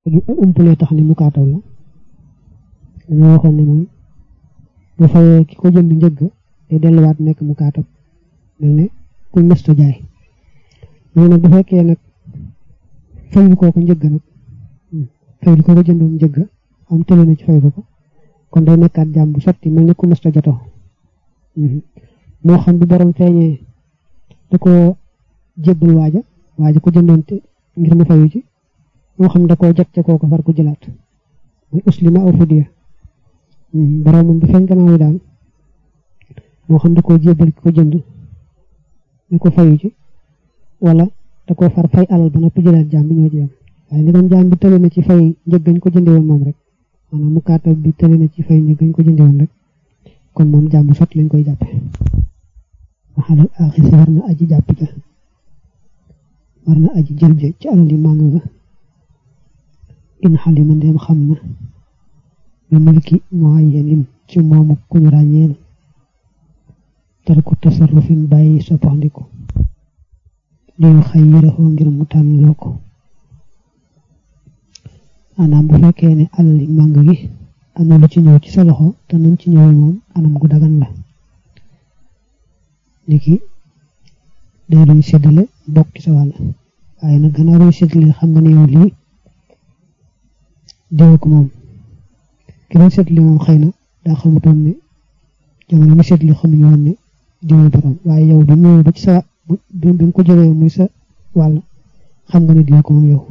umpalee tax ni mu kaataw la dañoo waxoon ne moom bu fayee ki ko jënd njëgg day delluwaat nekk mu kaatab mel ne kuñ mësta jaay loolu nag bu fekkee nag fayu koo ko njëgg nag fayu koo ko jëndoon njëgg am tële na ci fay ko ko kon day nekkaat jàmm bu sotti mel ne ku mësta jotoo moo xam bu borom feeñee da ko jébbal waaja waaja ko jëndoon te ngir mu fayu ci moo xam da koo jot ca kooku far ko jëlaat muy uslima aw fidiya borom moom bu feeñ gannaaw yi daal moo xam da koo jébbal ki ko jënd ñu ko fayu ci wala da koo far fay alal ba noppi jëlaat jaam bi ñoo ci yam waaye li doon jaam bi tële na ci fay njëggañ ko jënde woon moom rek maanaam mu kaatab bi tële na ci fay njëggañ ko jënde woon rek kon moom jaam bu sotti lañ koy jàppe waxalal aaxisi war na aji jàpp ja war na aji jël ja ci alal yi màng ga in xalima ndeem xam na bi milki muayyanin ci moomu ku ñu ràññeel tarku tasarrufin bàyyi soppandiku liyu xay yiraxoo ngir mu tànnloo ko maanaam bu fekkee ne alal yi màng gi am na lu ci ñëw ci sa loxo te nañ ci ñëwee moom anam gu dagan la niki day luñ séddale bokk ci sa wàll waaye nag gannaaw luñ séddale xam nga ne yow lii diw ko moom ki doon séddale moom xëy na daa xamutoon ne jamono mi séddale xamuñu woon ne diw borom waaye yow bi ñëwee ba ci sa bi nga ko jëlee muy sa wàll xam nga ne diw ko moom yow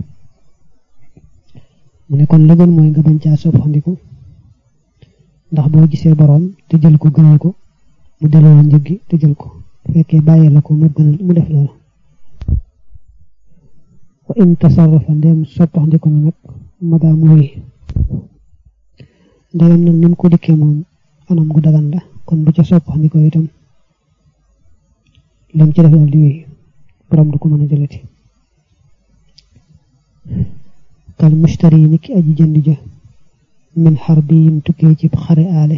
mu ne kon la gën mooy nga bañ caa soppandiku ndax boo gisee borom te jël ko gënal ko mu delloo la njëg gi te jël ko bu fekkee bàyyee la ko mu gënal mu def loolu wa in tasarrafa ndem soppandiku na nag madaa mu wéy ndegam nag ni mu ko dikkee moom anam gu dagan la kon bu ca soppandiku itam lam ci def daal di wéy borom du ko mën a jëlati kal mushtari ni ki aji jënd ja min xarbi yin tukkee ci xare aale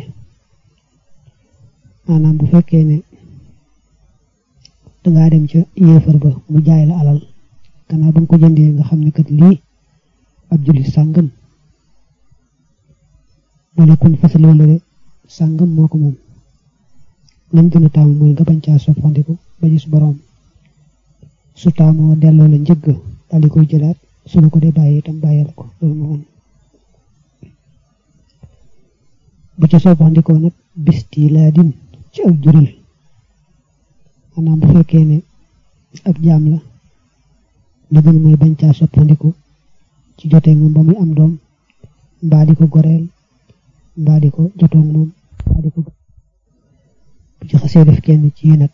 maanaam bu fekkee ne dangaa dem ca yéefar ba mu jaay la alal gannaaw ba nga ko jëndee nga xam ne kat lii ab jullit sàngam wala kun fasal wala de sàngam moo ko moom lañ gën a taamu mooy nga bañ caa soppandiku ba gis boroom su taamoo delloo la njëgg daal di koy jëlaat su la ko dee bàyyi itam bàyyal ko loolu moo bu ca soppandikoo nag bisti laa din ci ak juril maanaam bu fekkee ne ab jaam la la gën mooy bañ caa soppandiku ci jotee moom ba muy am doom mbaa di ko goreel mbaa di ko jotoog moom mbaa di ko bu ci xasee def kenn ci yi nag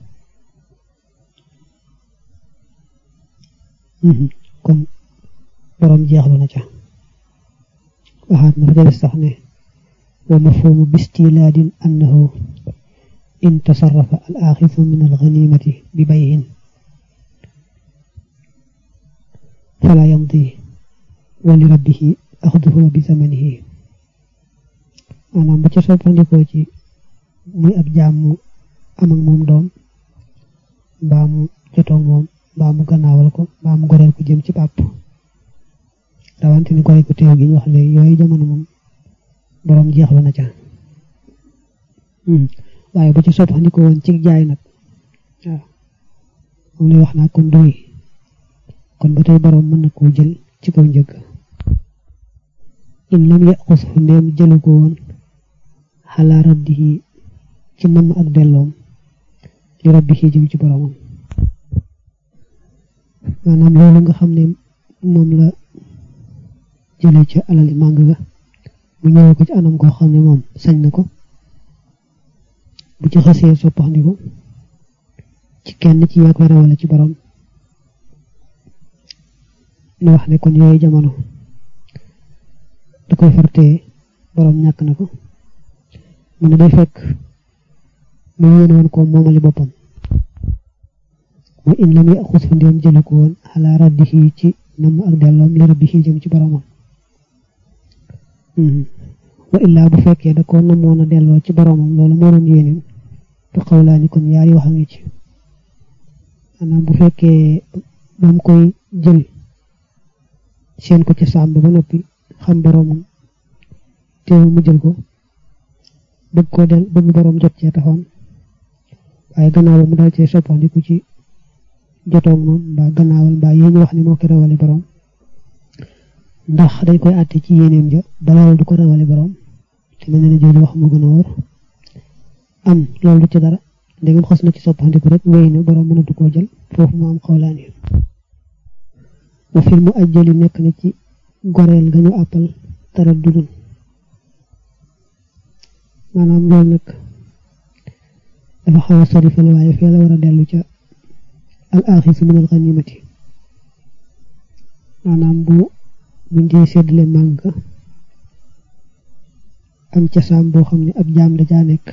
kon borom jeexlu na ca waxaat na fa des sax ne wa mafhumu bistilaadin annahu in tasarrafa al aaxifu min al ganimati bi bayin fala yamdi wa li rabbihi axduhu bi zamanihi maanaam bu ca soppandikoo ci muy ab jaam mu am ak moom doom mbaa mu jotoog moom mbaa mu gannaawal ko mbaa mu goreel ko jëm ci bàpp rawante ni goreel ko teew gi ñu wax léegi yooyu jamono moom boroom jeexlu na ca waaye bu ci soppandikoo woon ci jaay nag waaw moom lay wax naa kon doy kon ba tey boroom mën na koo jël ci kaw njëgg in lam yaqus fu ndeem jëlu ko woon xalaa raddihi ci namm ak delloom li rabbihi jëm ci boroomam maanaam loolu nga xam ne moom la jëlee ca alali màng ga mu ñëwee ko ci anam koo xam ne moom sañ na ko bu ci xasee soppaxndiku ci kenn ci yaa koy rawale ci borom ñu wax ne kon yooyu jamono da koy fartee borom ñàkk na ko mu ne day fekk mu yéene woon ko moomali boppam wa in lam yaxus fu ndéem jëlu ko woon xalaa raddihi ci namm ak delloom li rabbihi jëm ci boromam wa illaa bu fekkee da ko namoon a delloo ci boromam loolu moo doon yéeneem te xawlaa ni kon yaari wax a ngi ci maanaam bu fekkee ba mu koy jël seen ko ci sàmm ba noppi xam boroomam teewul mu jël ko bëgg koo del bëgg boroom jot cee taxoon waaye gannaaw ba mu dal cee soppandiku ci jotoog moom mbaa gannaawal mbaa yéen wax ni moo ko rawale boroom ndax dañ koy àtte ci yéeneem ja balaa du ko rawale boroom te mel na ne jooju wax moo gën a wóor am loolu du ci dara ndegam xas na ci soppandiku rek wéy na boroom mënatu koo jël foofu mu am xawlaan yi wa fil mu ajjali nekk na ci goreel nga ñu àppal tara dudul maanaam loolu nag dafa xaw a sori fële waaye fee la war a dellu ca al axisu min al ganimati maanaam bu buñ dee séddale màng am ca saam boo xam ne ab jaam da caa nekk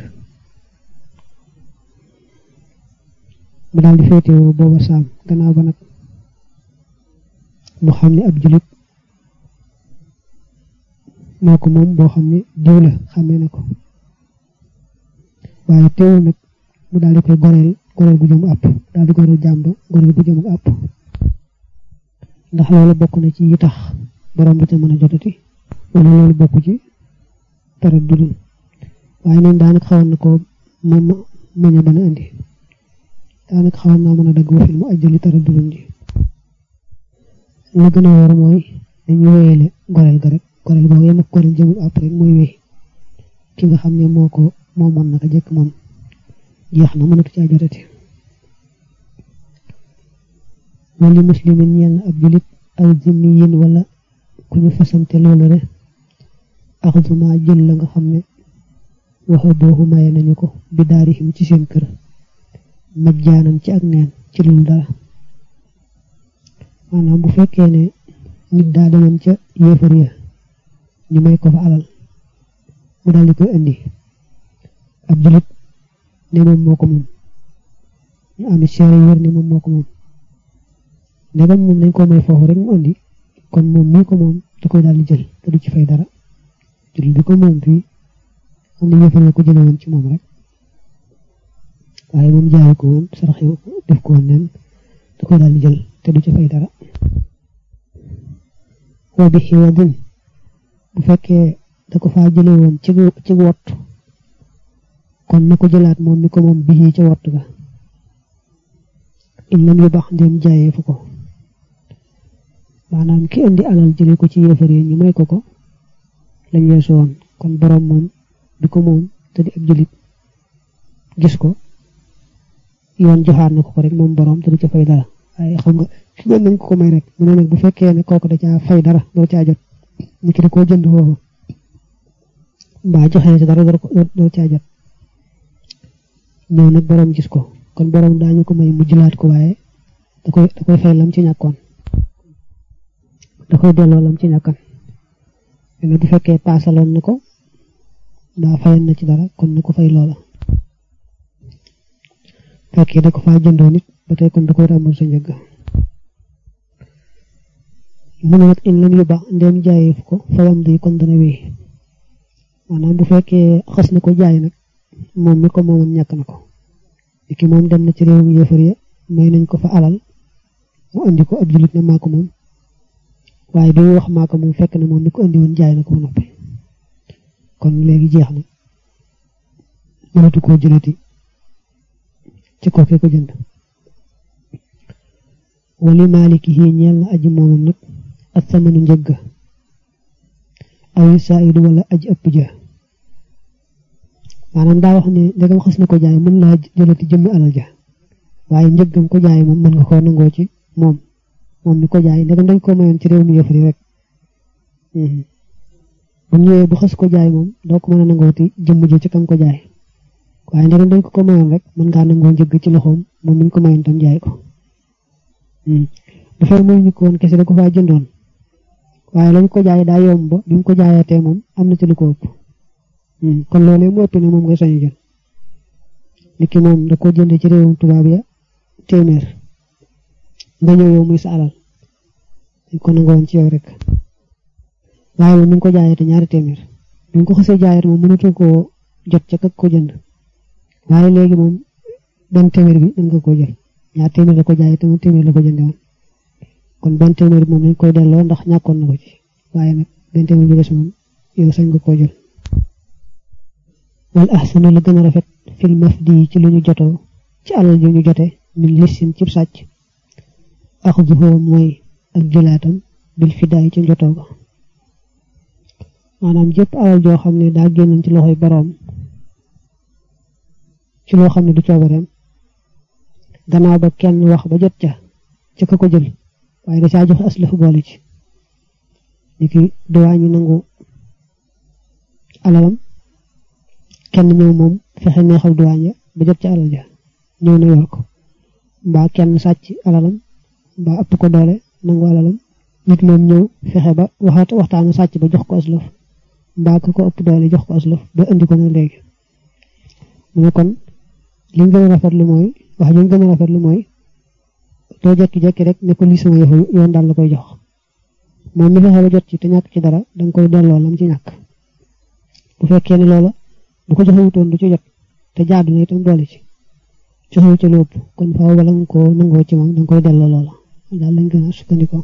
mu daal di féetewoo booba saam gannaaw ba nag mu xam ne ab julit moo ko moom boo xam ne diw la xamee na ko waaye teewul nag mu daal di koy goreel goreel gu jëm àpp daal di goreel jàmb goreel gu jëm àpp ndax loolu bokk na ci yi tax borom bi te mën a jotati wala loolu bokk ci tara dudul waaye neen daanaka xawoon na ko moom mañ a bana indi daanaka xawoon naa mën a dagg wafil mu ajjali tara dudul ji la gën a wóor mooy dañuy wéyale goreel ga rek goreel boobu yem ak goreel jëmul àpp rek mooy wéy ki nga xam ne moo ko moo mën naka jëkk moom jeex na mënatu caa jotati wali muslimin ñeel na ab julit aw zimmiyin wala ku ñu fasante loolu rek axduma jël la nga xam ne waxa boobu maye nañu ko bi daarihim ci seen kër majjaanan ci ak neen ci lul dara maanaam bu fekkee ne nit daa demoon ca yéefar ya ñu may ko fa alal mu daal di koy indi ab julit ne moom moo ko moom ñu am seere yu wér ne moom moo ko moom ndegam moom dañ ko may foofu rek mu indi kon moom mii ko moom da koy daal di jël te du ci fay dara julit bi ko moom fii am na yéefar ko jële woon ci moom rek waaye moom jaay ko woon saraxe def ko woon neen da koy daal di jël te du ci fay dara wa bi xiwadin bu fekkee da ko faa jële woon ci ci wott kon na ko jëlaat moom mi ko moom bii ca wott ga in lam yu bax ndem jaayee fu ko maanaam ki indi alal jële ko ci yéefar yi ñu may ko ko lañ weesu woon kon borom moom bi ko moom te di ab julit gis ko yoon joxaat na ko ko rek moom borom te du ca fay dara waaye xam nga fi doon nañ ko ko may rek mu ne nag bu fekkee ne kooku da caa fay dara doo caa jot ni ki da koo jënd foofu mbaa joxe ci dara doo caa jot ñëw nag borom gis ko kon borom daañu ko may mu jëlaat ko waaye da koy da koy fay lam ci ñàkkoon da koy delloo lam ci ñàkkan mais bu fekkee paasaloon na ko mbaa fayan na ci dara kon na ko fay loola fekkee da ko faa jëndoo nit ba tey kon da koy ràmbal sa njëgg mu ne nag in lam yu baax ndem jaayee fu ko fayam di kon dana wéy maanaam bu fekkee xas na ko jaay nag moom mi ko moomoon ñàkk na ko ki moom dem na ci réewum yéefar ya may nañ ko fa alal mu andi ko ab julit ne maa ko moom waaye bi wax maa ko moom fekk na moom mi ko andi woon jaay na ko ba noppi kon léegi jeex na mënatu koo jëlati ci kooke ko jënd wali maaliki yi ñeel na aji moomam nag ak samanu njëgg aw saayidu wala aji ëpp ja maanaam daa wax ne ndegam xas na ko jaay mën laa jëlati jëmmi alal ja waaye njëggam ko jaay moom mën nga koo nangoo ci moom moom mi ko jaay ndegam dañ ko mayoon ci réew mi yëfari rek bu ñëwee bu xas ko jaay moom doo ko mën a nangooti jëmm ji ci kam ko jaay waaye ndegam dañ ko ko mayoon rek mën ngaa nangoo njëgg ci loxoom moom miñ ko mayoon tam jaay ko dafay mooy ñu ko woon kese da ko faa jëndoon waaye lañ ko jaay daa yomb ba bi mu ko jaayatee moom am na ci lu ko ëpp kon loolee mu ëpp ne moom ngay sañu jël nit ki moom da ko jënd ci réewum tubaab ya téeméer nga ñëw yow muy sa alal dañ ko nangoon ci yow rek waaye moom mi ngi ko jaayate ñaari téeméer bi nga ko xasee jaayat moom mënatu koo jot ca kak ko jënd waaye léegi moom benn téeméer bi mën nga koo jël ñaar téeméer la ko jaayate moom téeméer la ko jënde woon kon benn téeméer moom dañ koy delloo ndax ñàkkoon na ko ci waaye nag benn téeméer bi des moom yow sañ nga koo jël wal ahsanu la gën a rafet fil mafdi ci lu ñu jotoo ci alal ju ñu jote min lissin cib sàcc axduhu mooy ak jëlaatam bil fidaay ci njotoo ba maanaam jëpp alal joo xam ne daa génn ci loxoy boroom ci loo xam ne du coobareem gannaaw ba kenn wax ba jot ca ca ka ko jël waaye da caa joxe aslaf boole ci ni ki duwaa ñu nangu alalam kenn ñëw moom fexe neexal duwaañ ya ba jot ca alal ja ñëw na yor ko mbaa kenn sàcc alalam mbaa ëpp ko doole nangu alalam nit moom ñëw fexe ba waxaat waxtaanu sàcc ba jox ko aslaf mbaa ko ko ëpp doole jox ko aslaf ba indi ko na léegi mu ne kon li ñu gën a rafetlu mooy wax ji ñu gën a rafetlu mooy doo jekki-jekki rek ne ko lii sama yëfu yoon daal la koy jox moom mi fexe ba jot ci te ñàkk ci dara danga koy delloo lam ci ñàkk bu fekkee ne loola bu ko joxe wutoon du ci jot te jaadu na itam boole ci joxewu ci lu ëpp kon faaw bala nga ko nangoo ci moom danga koy delloo loola daal lañ gën a sukkandikoo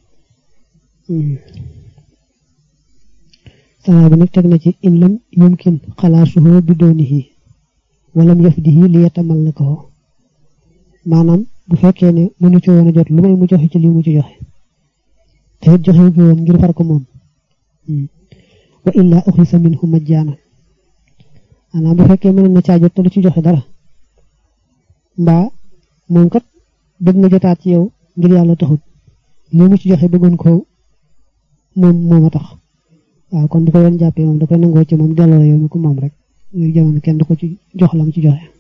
sanaa bi nag teg na ci in lam yumkin xalaasuhu bi doonihi walam yafdihi li yatamal la ko maanaam bu fekkee ne mënu ci woon a jot lu may mu joxe ci lii mu ci joxe te it joxe wu woon ngir far ko moom wa illa uxisa minhu majjaana maanaam bu fekkee mën na caa jot te du ci joxe dara mbaa moom kat bëgg nga jotaat ci yow ngir yàlla taxut lii mu ci joxe bëggoon ko moom moom a tax waaw kon bu ko yoon jàppee moom da koy nangoo ci moom delloo yow mi ko moom rek léegi jamono kenn du ko ci jox lam ci joxe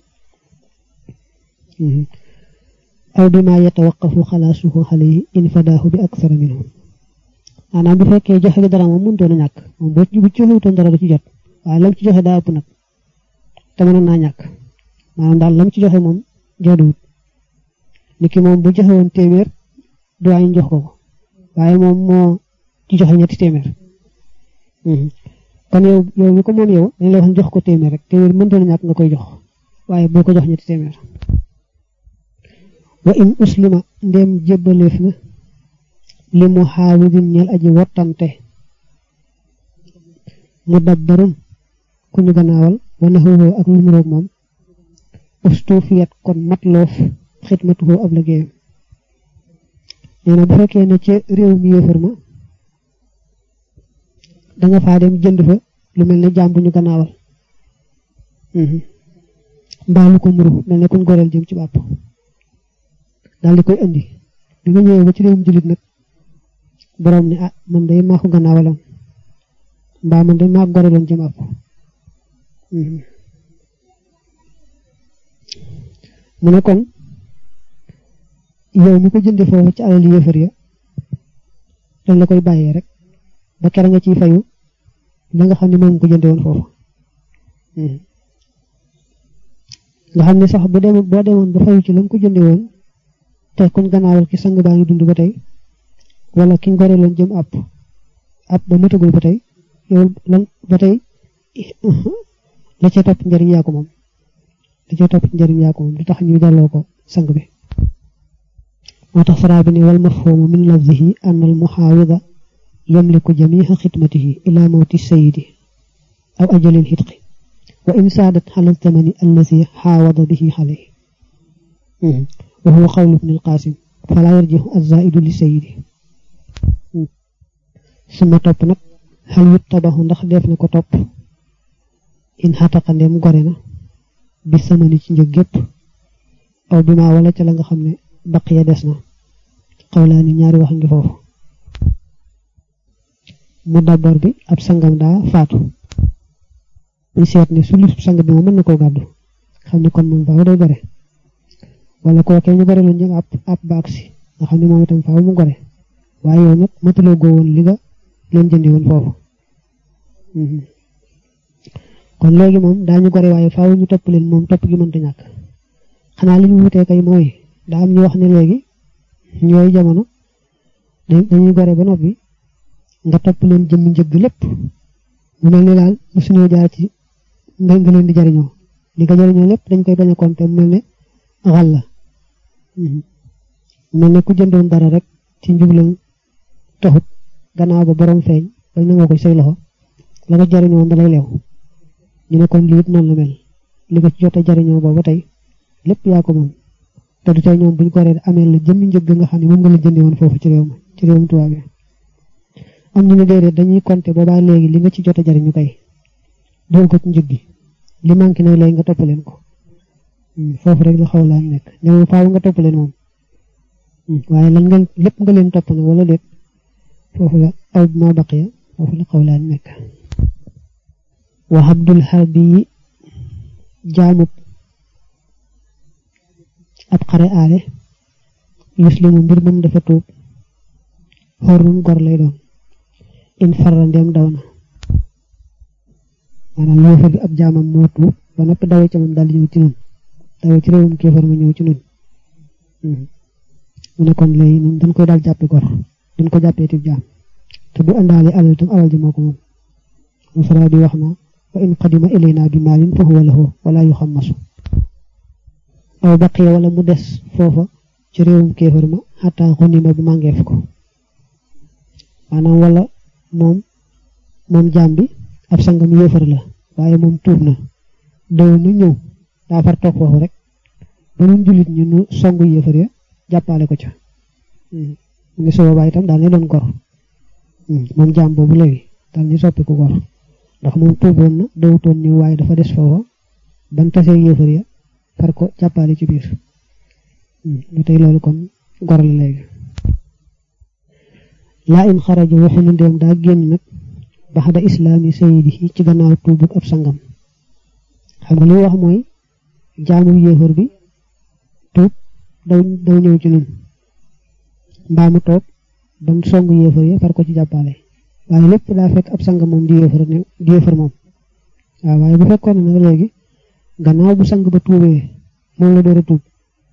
aw bi ma yatawaqqafu xalaasuhu alayhi in fadaahu bi aksara minhu maanaam bu fekkee joxe gi dara moom mënutoon a ñàkk moom boo bu joxewutoon dara du ci jot waaye lam ci joxe daa ëpp nag te mënoon naa ñàkk maanaam daal lam ci joxe moom jaaduwut nit ki moom bu joxe woon téeméer duwaañu jox ko ko waaye moom moo ci joxe ñetti téeméer kon yow yow mi ko moom yow dañ la wax jox ko téeméer rek téeméer mëntoon a ñàkk nga koy jox waaye boo ko jox ñetti téeméer wa in uslima ndéem jébbaleef na li mu xaawidin ñeel aji wottante mu dabbarun ku ñu gannaawal wana xëwoo ak lu muroog moom ustuufiyat kon matloof xidmatuhoo ab liggéeyam nee na bu fekkee ne ci réew mi yéefar ma danga faa dem jënd fa lu mel ne jaam bu ñu gannaawal mbaa lu ko muru mel ne kuñ goreel jëm ci bàpp daal di koy indi bi nga ñëwee ba ci réewum jullit nag borom ne ah man day maa ko gannaawaloon mbaa man day maa ko goreeloon jëm àpp mu ne kon yow mi ko jënde foofu ci alal yéefar ya dañ la koy bàyyee rek ba kera nga ciy fayu la nga xam ne moom ko jënde woon foofu nga xam ne sax bu demoon boo demoon ba fayu ci la nga ko jënde woon te kuñ gannaawal ki sang baa ngi dund ba tey wala ki ngore loon jëm àpp àpp ba matagul ba tey yow lan ba tey la ca topp njëriñ yaa ko moom la ca topp njëriñ yaa ko moom du tax ñuy delloo ko sang bi moo tax faraa bi ne wal mafhumu min lafzihi anna al muhaawida yamliku jamiha xidmatihi ila mawti sayidi aw ajalil xitqi wa in saadat ala zamani allazi xaawada bihi alayhi wa huwa qawlu ibn al-Qasim fala yarjihu az-zaidu li sayidi suma topp nag xal yut tabaxu ndax def na ko topp in xataqa ndem gore na bi samani ci njëg gépp aw bi ma wala ca la nga xam ne baqiya des na xawlaa ni ñaari wax ngi foofu mu dabbar bi ab sangam daa faatu ñu seet ne su lu sang bi moom mën na koo gàddu xam ne kon moom faaw day gore wala kookee ñu gore loon jëm ab ab baag si nga xam ne moom itam faaw mu gore waaye yow nag mataloo goo woon li nga leen jëndi woon foofu kon léegi moom daañu gore waaye faaw ñu topp leen moom topp gi mënta ñàkk xanaa li ñu wutee kay mooy daa am ñu wax ne léegi ñooy jamono dañuy gore ba noppi nga topp leen jëmm njëgg lépp mu mel ni daal mosuñoo jaar ci nga nga leen di jariñoo li nga jariñoo lépp dañ koy bañ a compter mu mel ne xal la mel ne ku jëndoon dara rek ci njublam taxut gannaaw ba borom feeñ bañ nangoo ko say loxo la nga jariñoo woon dalay leew ñu ne kon lii it noonu la mel li nga ci jot a jariñoo booba tey lépp yaa ko moom te du tey ñoom buñ ko ree amee la jëmmi njëg nga xam ne moom nga la jëndee woon foofu ci réew ma ci réewum tubaab yi am ñu ne déedéet dañuy compter boobaa léegi li nga ci jot a jariñu kay dool ko ci njëg gi li manqué nag léegi nga toppaleen ko foofu rek la xaw laa nekk ne moom faaw nga toppaleen moom waaye lan nga lépp nga leen topp nag wala déet foofu la aw ma baqiya foofu la xaw laa nekk wa abdul harbi yi jaamub ab xare aale yuslimu mbir moom dafa tuub xorrum gor lay doon in farra ndem daw na maanaam yéefar bi ab jaamam moo tuub ba noppi dawee ca moom daal di ñëw ci nun dawee ci réewum kéefar mu ñëw ci nun mu ne kon léegi nun dañ koy daal jàppe gor dañ ko jàppee tib jaam te du àndaale alal tam alal ji moo ko moom mu fara di wax na wa in qadima ilayna bi maalin fa huwa lahu wala yuxammasu aw baqiya wala mu des foofa ci réewum kéefar ma xataa xunima bu màngeef ko maanaam wala moom moom jaam bi ab sangam yéefar la waaye moom tuub na daw nu ñëw daa far toog foofu rek ba nun jullit ñu nu songu yéefar ya jàppale ko ca mu ngi soo baay itam daal ni doon gor moom jaam boobu léegi daal ni soppi ko gor ndax moom tuuboon na dawutoon ñëw waaye dafa des foofa ban tasee yéefar ya far ko jàppale ci biir lu tey loolu kon gor la léegi laa in xaraja waxuñu ndéem daa génn nag baxda islaami sayidi ci gannaaw tuubug ab sangam xam nga li wax mooy jaamu yéefar bi tuub daw daw ñëw ci nun mbaa mu toog ban song yéefar ya far ko ci jàppale waaye lépp daa fekk ab sangam moom di yéefar ne di yéefar moom waaw waaye bu fekkoon ne nag léegi gannaaw bu sang ba tuubee moom la door a tuub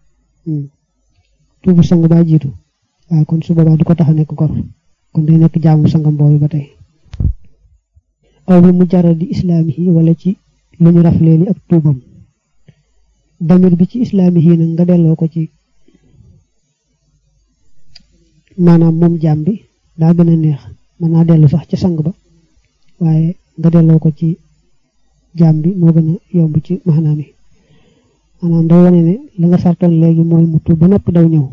tuubu sang baa jiitu waaw kon su boobaa du ko tax a nekk gor kon day nekk jaamu sangam boobu ba tey aw bi mu jaral di islaami yi wala ci lu ñu raflee li ak tuubam damir bi ci islaami yi nag nga delloo ko ci maanaam moom jaam bi daa gën a neex mën naa dellu sax ci sang ba waaye nga delloo ko ci jaam bi moo gën a yomb ci maanaam yi maanaam day wane ne la nga sartoon léegi mooy mu tuub ba noppi daw ñëw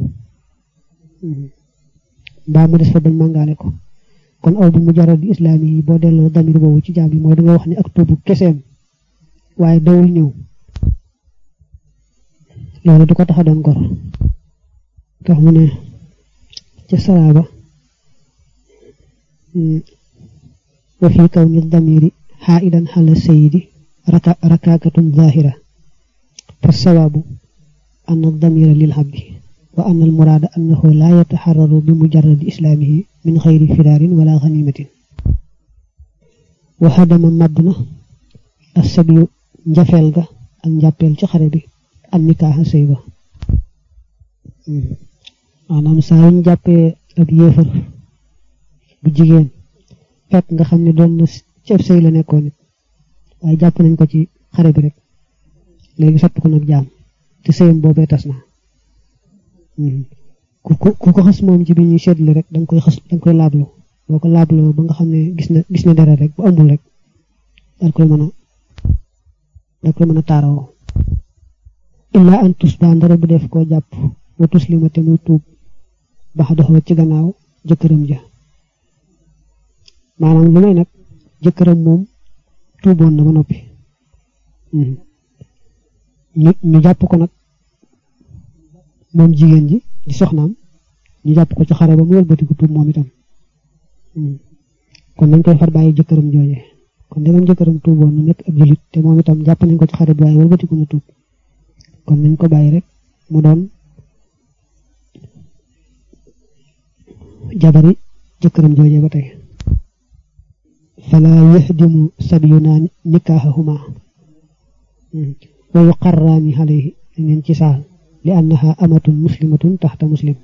mbaa mu des fa bañ màngaale ko kon aw bi mu jaral di islaam yi boo delloo damir boobu ci jaam bi mooy da nga wax ne ak tuubu keseem waaye dawul ñëw loolu du ko tax a doon gor tax mu ne ca salaaba wa fi kaw ni damiri xaidan xala sayidi rakaakatun zahira fa sawaabu an damira lil habbi wa an al muraada annahu laa yataxararu bi mujarradi islaamihi min xayri firaarin wala xanimatin wa hadama màbb na assabiyu njafeel ga ak njàppeel ci xare bi am nikaaxa sëy ba maanaam saa yuñ jàppee ab yéefar bu jigéen fekk nga xam ne doon na ci ab sëy la nekkoon nit waaye jàpp nañ ko ci xare bi rek léegi sotti ko nag jaam te sëyam boobee tas na ku ko ku ko xas moom ci bi ñuy seetlu rek danga koy xas danga koy laablu boo ko laabloo ba nga xam ne gis na gis na dara rek bu amul rek dal koy mën a dal koy mën a taaroo illaa an tus ba ndara bu def koo jàpp wa tuslima te muy tuub bax doxoo ci gannaaw jëkkëram ja maanaam lu may nag jëkkëram moom tuuboon na ba noppi ñu ñu jàpp ko nag moom jigéen ji di soxnaam ñu jàpp ko ci xare ba mu wëlbatiku tuub moom itam kon nañ koy far bàyyi jëkkëram jooje kon ndegam jëkkëram tuuboon na nekk ab julit te moom itam jàpp nañ ko ci xare bi waaye wëlbatiku na tuub kon nañ ko bàyyi rek mu doon jabari jëkkëram jooje ba tey fala yaxdimu sabiyuna nikaaxahuma wa yuqarraani alayhi dañ leen ci saal li annaha amatun muslimatun taxta muslim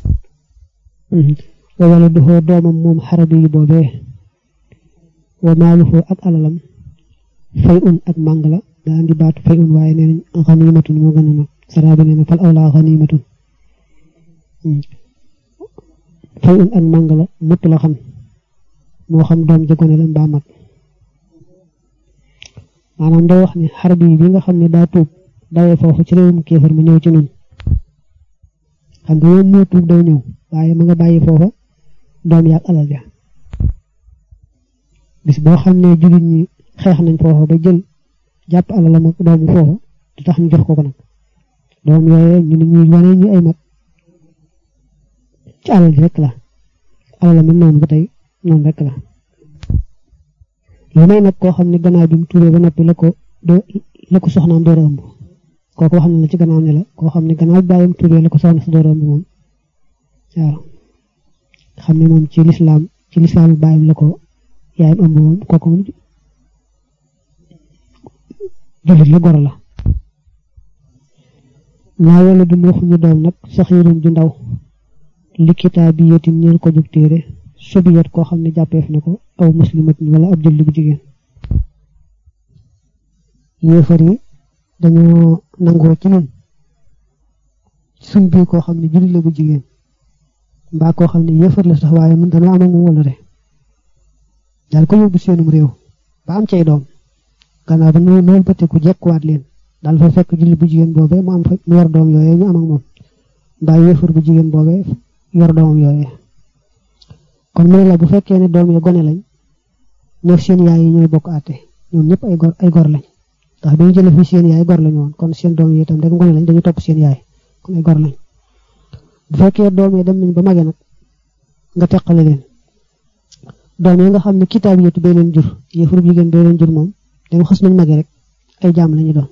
wa waladuhu doomam moom xarabi yi boobee wa maaluhu ak alalam fay un ak màng la daa andi baatu fay un waaye nee nañ xanimatun moo gën a mag saraabi nee na fal awlaa xanimatun fay un ak màng la mutt la xam moo xam doom ja gone la mbaa mag maanaam day wax ni xarab yi bi nga xam ne daa tuub dawee foofu ci réewum kéefar ma ñëw ci nun xam nga moom moo tuub daw ñëw waaye ma nga bàyyi foofa doom yaag alal ja bis boo xam ne jullit ñi xeex nañ foofa ba jël jàpp alalam ak doomu foofa du tax ñu jox ko ko nag doom yooye ñu ne ñuy wane ñu ay mag ci alal ji rek la alal mi noonu ba tey noonu rek la lu may nag koo xam ne gannaaw bi mu tuubee ba noppi la ko doo la ko soxnaam door a ëmb kooku wax na la ci gannaaw ne la koo xam ne gannaaw bàyyam tuubee la ko soxna si door a ëmb moom waaw xam ne moom ci lislaam ci lislaam bàyyam la ko yaayam ëmb moom kooku moom jullit la goro la naa wala du waxuñu doom nag saxiirun ju ndaw li kitaabi yetin ñeel ko jug téere sobiyat koo xam ne jàppeef na ko aw muslimatin wala ab julli bu jigéen yéefar yi dañoo nangoo ci nun suñ bii koo xam ne julli la bu jigéen mbaa koo xam ne yéefar la sax waaye nun dañoo am ak moom wala de daal ko yóbbu seenum réew ba am cay doom gannaaw ba noonu loolu ba te ku jekkuwaat leen daal fa fekk julli bu jigéen boobee mu am fa mu yor doom yooyee ñu am ak moom mbaa yéefar bu jigéen boobee yor doomam yooyee kon mu ne la bu fekkee ne doom ya gone lañ ñoog seen yaay yi ñooy bokk àtte ñoom ñëpp ay gor ay gor lañ ndax bi ñu jëlee fii seen yaay gor lañu woon kon seen doom yi itam rek gone lañ dañu topp seen yaay kon ay gor lañ bu fekkee doom yi dem nañ ba mage nag nga teqale leen doom yi nga xam ne kitaab yetu bee leen jur yéefar bu jigéen bee leen jur moom dama xas nañ mage rek ay jaam lañu doon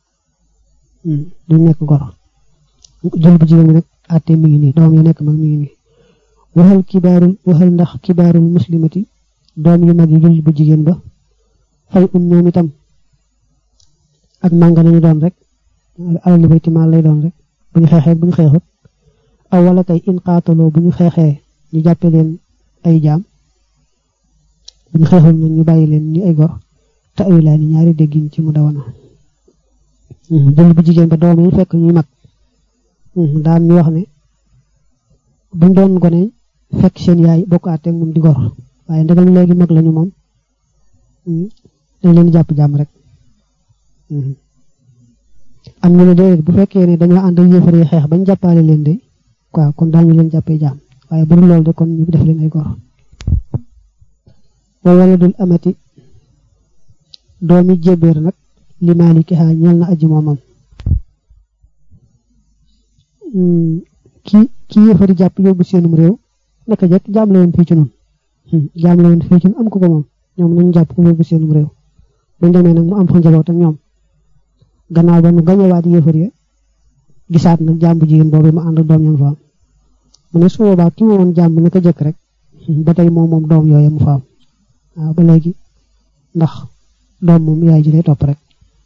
duñ nekk gor jël bu jigéen bi nag àtte mi ngi nii doom yi nekk mag mi ngi nii waxal kibaarul waxal ndax kibaarul muslimati doom yu mag yi jul bu jigéen ba fay um ñoom itam ak mànga lañu doon rek alal li bayti maal lay doon rek bu ñu xeexee bu ñu xeexut aw wala kay in qaataloo bu ñu xeexee ñu jàppe leen ay jaam bu ñu xeexul nag ñu bàyyi leen ñu ay gor te ay laa ni ñaari déggin ci mu dawana jël bu jigéen ba doom yi fekk ñuy mag daan ñu wax ne buñ doon gone fekk seen yaay bokk àtteeg moom di gor waaye ndegam léegi mag lañu moom dañ leen jàpp jàmm rek am ñu ne déedéet bu fekkee ne dañoo ànd ak yéefar yi xeex bañ jàppaale leen de waaw kon daal ñu leen jàppee jàmm waaye bu dul loolu de kon ñu def leen ay gor wa waladul amati doomi jébéer nag li maalikiha ñeel na aji moomam ki ki yéefari jàpp yóbbu seenum réew naka jekk jaam la woon fii ci nun jaam la woon fii ci nun am ko ko moom ñoom nañu jàpp ko yóbbu seenum réew buñ demee nag mu am fa njaboot ak ñoom gannaaw ba nu gañewaat yéefar ya gisaat nag jaam bu jigéen boobu mu ànd doom ñam fa am mu ne su boobaa ki moomoon jaam bi naka jekk rek ba tey moom moom doom yooyu mu fa am waaw ba léegi ndax doom moom yaay ji lay topp rek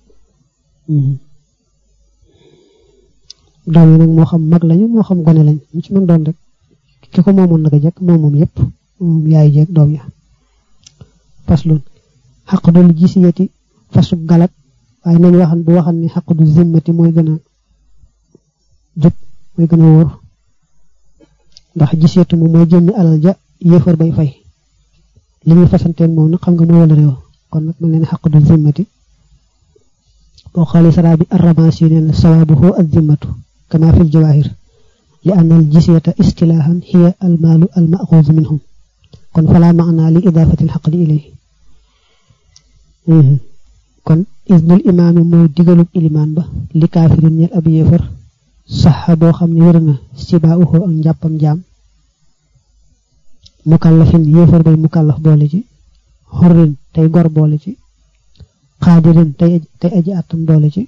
doom yi nag moo xam mag lañu moo xam gone lañ ñu ci mën doon rek ki ko moomoon naka jekk moom moom yépp moom yaay jeeg doom ya faslun xaq dul gisiyati fasu galak waaye nañ waxan bu waxan ni xaq du zimmati mooy gën a jub mooy gën a wóor ndax gisiyatu moom mooy jëmmi alal ja yéefar bay fay li ñuy fasanteen moom nag xam nga mooy wala réew kon nag mel ne xaq du zimmati boo xoolee saraa bi arramaasi nee na sawaabuhu az-zimmatu kama fi al-jawaahir li anna al-jizyata istilaahan hiya al-maalu al-ma'xuuzu minhum kon falaa maanaa li idaafati al-xaqdi ilayhi kon isnul imaami mooy digalub ilimaan ba li kaafirin ñel ab yéefar saxa boo xam ne wér na sibaauhu ak njàppam jaam mukallafin yéefar bay mukallaf boole ci xurrin tey gor boole ci xaadirin tey tey aji àttan boole ci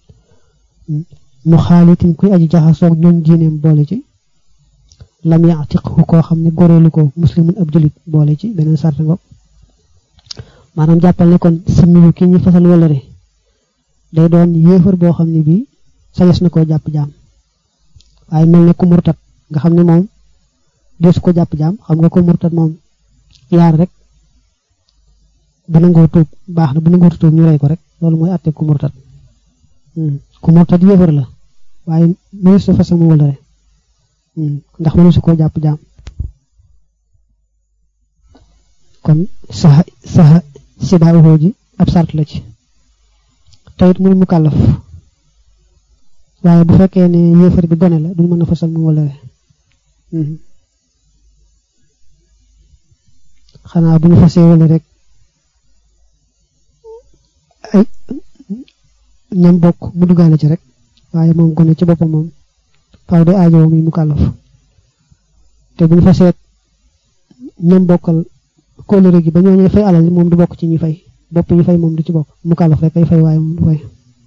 mu xaalitin kuy aji jaxasoog ñoom diineem boole ci lam yaatiqhu koo xam ne goreelu ko muslimun ab julit boole ci beneen sart ngoog maanaam jàppal ne kon simmiyu ki ñu fasal wolore day doon yéefar boo xam ne bii sañes na koo jàpp jaam waaye mel ne ku murtat nga xam ne moom deesu ko jàpp jaam xam nga ko murtat moom yaar rek bu nangoo tuub baax na bu nangoo tuub ñu rey ko rek loolu mooy àtte ku murtat ku murtat yéefar la waaye mënees na fasal mu wolore ndax mëneesu koo jàpp jaam kon saxa saxa sidaahu ji ab sart la ci tayit muy mu kàllaf waaye bu fekkee ne yéefar bi gone la duñ mën a fasal mu wala xanaa bu ñu fasee wala rek ay ñam bokk mu duggaale ci rek waaye moom gone ci boppam moom faaw day aajowoo muy mu kàllaf te bu ñu fasee ñam bokkal kóllëre gi ba ñoo ñuy fay alal moom du bokk ci ñi fay bopp yi fay moom du ci bokk mu kàllaf rek ay fay waaye moom du fay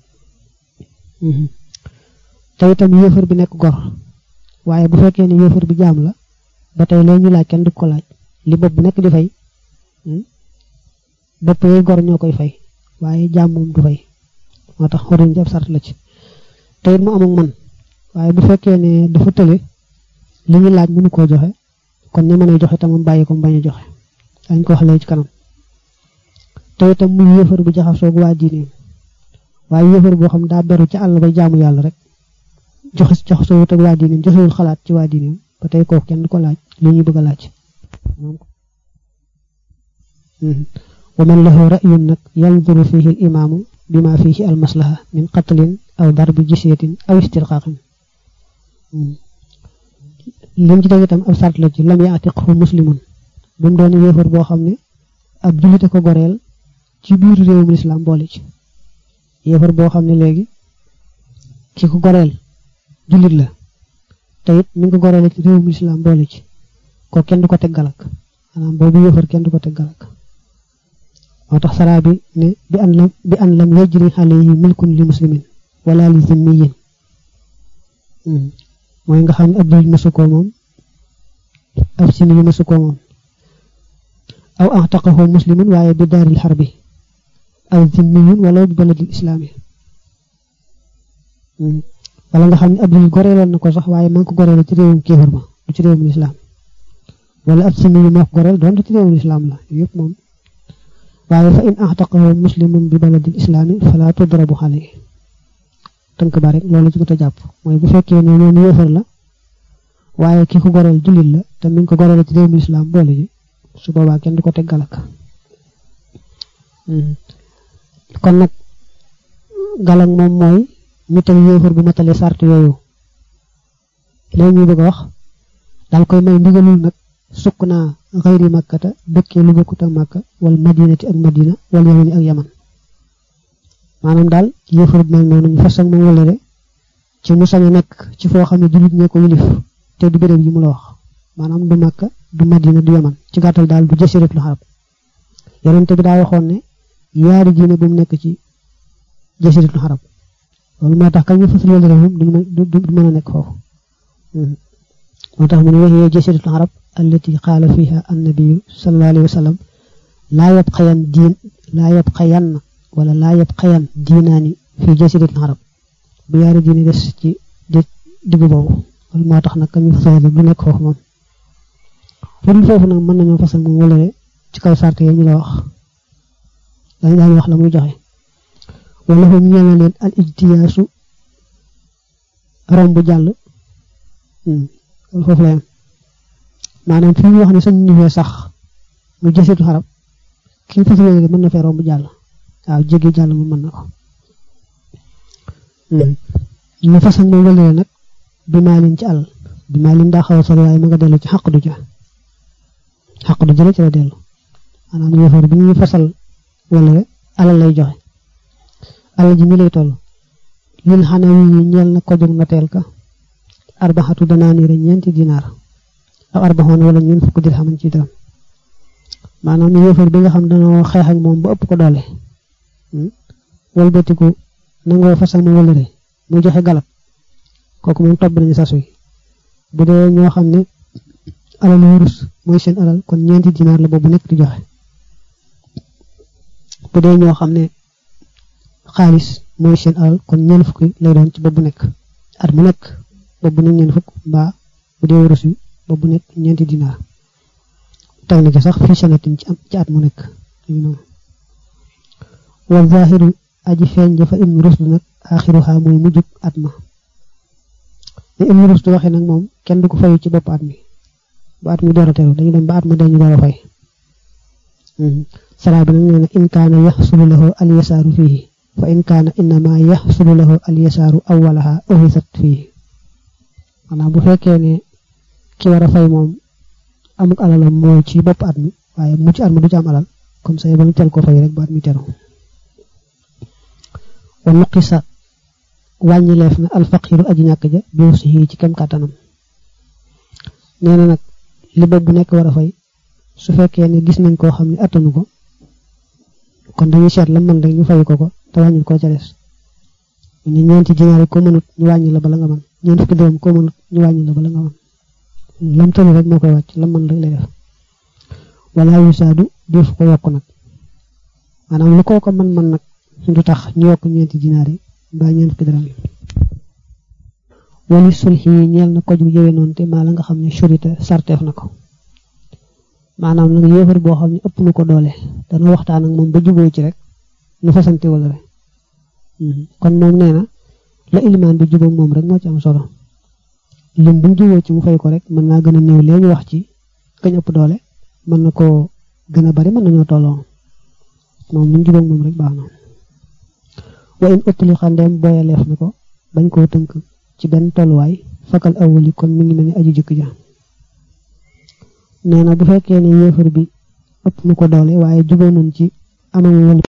te itam yéefar bi nekk gor waaye bu fekkee ne yéefar bi jaam la ba tey lee ñu laaj kenn du ko laaj li bopp bu nekk di fay bopp yooyu gor ñoo koy fay waaye jaam moom du fay moo tax xoruñ jab sart la ci te it mu amul man waaye bu fekkee ne dafa tële li ñu laaj mënu koo joxe kon ñi mën a joxe tamam bàyyi ko mu bañ a joxe dañ ko wax léegi ci kanam te itam muy yéefar bu jaxasoog waa diineem waaye yéefar boo xam daa beru ci àll ba jaamu yàlla rek joxe jaxasoo wut ak waa diineem joxewul xalaat ci waa diineem ba tey kooku kenn du ko laaj li ñuy bëgg a laaj wa man lahu ra'yun nag yanzuru fihi al imaamu bima fihi al maslaha min qatlin aw darbi jisyatin aw istirqaqin lim ci deg itam ab sart la ci lam yaatiqhu muslimun bu mu doon yéefar boo xam ne ab jullite ko goreel ci biir réewum lislaam boole ci yéefar boo xam ne léegi ki ko goreel jullit la te it mi ngi ko goreele ci réewum lislaam boole ci ko kenn du ko teg galak maanaam boobu yéefar kenn du ko teg galak moo tax saraa bi ne bi an lam bi an lam yajri alayhi milkun li muslimin wala li zimmiyin mooy nga xam ne ab jullit mësu koo moom ab simi yi mësu koo moom aw axtaqahu muslimun waaye bi daaril xarbi aw zimmiyun wala bi baladil islaami wala nga xam ne ab jullit goreeloon na ko sax waaye maa ngi ko goreele ci réewum kéefar ma du ci réewum lislaam wala ab simi yi moo ko goreel doon ci réewum lislaam la yëpp moom waaye fa in axtaqahu muslimun bi baladil islaami fala tudrabu xale tënk ba rek loolu ci ko te jàpp mooy bu fekkee ne ñoom yéefar la waaye ki ko goreel jullit la te mi ngi ko goreel ci réewum lislaam boole ji su boobaa kenn du ko teg galak kon nag galak moom mooy ñu teg yéefar bu matale sart yooyu léegi ñuy bëgg a wax daal koy may ndigalul nag sukk naa xëyri makkata dëkkee lu bokkut ak makka wala madinati ak madina wala yamani ak yaman maanaam daal yéefar bu mel noonu ñu fas ak moom wala de ci mu sañ a nekk ci foo xam ne jullit ñee ko yilif te du béréb yi mu la wax maanaam du makka du madina du yaman ci gàttal daal du jësirat lu xarab yonente bi daa waxoon ne yaari diine bu mu nekk ci jësirat lu xarab loolu moo tax kañ ñu fas wala moom du mën a nekk foofu moo tax mu ne waxee jësirat lu xarab allati qaala fiha annabiyu sallallahu alayhi wa sallam laa yabqayan diin laa yabqayan wala laa yabqayan diinaani fi jasirat arab bu yaari diine des ci diggu boobu loolu moo tax nag ka ñu fasal du nekk foofu moom fudul foofu nag mën nañoo fasal moom wala ci kaw sart yi ñu la wax dañ daan wax la muy joxe wala foofu ñeel na leen al ijtiyaasu romb jàll loolu foofu la yam maanaam fi ñu wax ne sañ ñu fee sax mu jasitu xarab ki ñu fasal mën na fee romb jàll waaw jéggi jàll mu mën na ko ñu fas ak moom wëlale nag bi maalin ci àll bi maalin daa xaw a sori waaye ma nga dellu ci xaq du ja xaq du jële ci la dellu maanaam yéefar bi ñu fasal wëlale alal lay joxe alal ji mi lay toll lil xanawi yi ñeel na ko jóg noteel ka arbaxatu danaaniira ñeenti dinaar aw arbaxoon wala ñeen fukk dirhaman ci dërëm maanaam yéefar bi nga xam dañoo xeex ak moom ba ëpp ko doole walbatiku nangoo fasal mu wëlëre muy joxe galab kooku moom topp nañu sas wi bu dee ñoo xam ne alal wurus mooy seen alal kon ñeenti dinaar la boobu nekk di joxe bu dee ñoo xam ne xaalis mooy seen alal kon ñeen fukki lay doon ci boobu nekk at mu nekk boobu nekk ñeen fukk mbaa bu dee wurus wi boobu nekk ñeenti dinaar teg na ci sax fii sanatin ci am ci at mu nekk wa zahiru aji feeñ jafa ibnu rusdu nag axiruha mooy mujjug at ma ne ibnu rusdu waxee nag moom kenn du ko fayu ci bopp at mi ba at mi door a teru dañu dem ba at ma dañu door a fay saraa bi nag nee na in kaana yaxsulu lahu al yasaaru fiihi fa in kaana innama yaxsulu lahu al yasaaru awwalaha uhisat fiihi maanaam bu fekkee ne ki war a fay moom amuk alalam mooy ci bopp at mi waaye mu ci at mi du ci am alal kon say ba ñu tel ko fay rek ba at mi teru wa nuqisa wàññi leef na alfaqiru aji ñàkk ja bi wusihi ci kem kàttanam nee na nag li bopp bu nekk war a fay su fekkee ne gis nañ koo xam ne attanu ko kon dañuy seet la mën rek ñu fay ko ko te wàññil ko ca des ñu ñeenti dinaar yi ko mënut ñu wàññi la bala nga mën ñeent fukki dërëm ko mënut ñu wàññi la bala nga mën lam tëlu rek moo koy wàcc lam mën rek lay def wala yusaadu def ko yokk nag maanaam lu koo ko mën mën nag du tax ñu yokk ñeenti dinaar yi mbaa ñeent fukki dërëm yi wali sulxi yi ñeel na ko ju jëwe noonu te maa la nga xam ne surita sarteef na ko maanaam nag yéefar boo xam ne ëpp na ko doole dana waxtaan ak moom ba juboo ci rek nu fasante wala rek kon moom nee na la ilimaan bi jubóog moom rek moo ci am solo lim buñ juboo ci mu fay ko rek mën naa gën a néew léegi wax ci kañ ëpp doole mën na koo gën a bari mën nañoo tolloo moom buñ jubóog moom rek baax na wa in ëttali xandeem booyaleef na ko bañ koo tënk ci benn tolluwaay fakal awali kon mi ngi mel ni aju jëkk ja nee na bu fekkee ne yéefar bi ëpp na ko doole waaye juboo nañ ci amam wala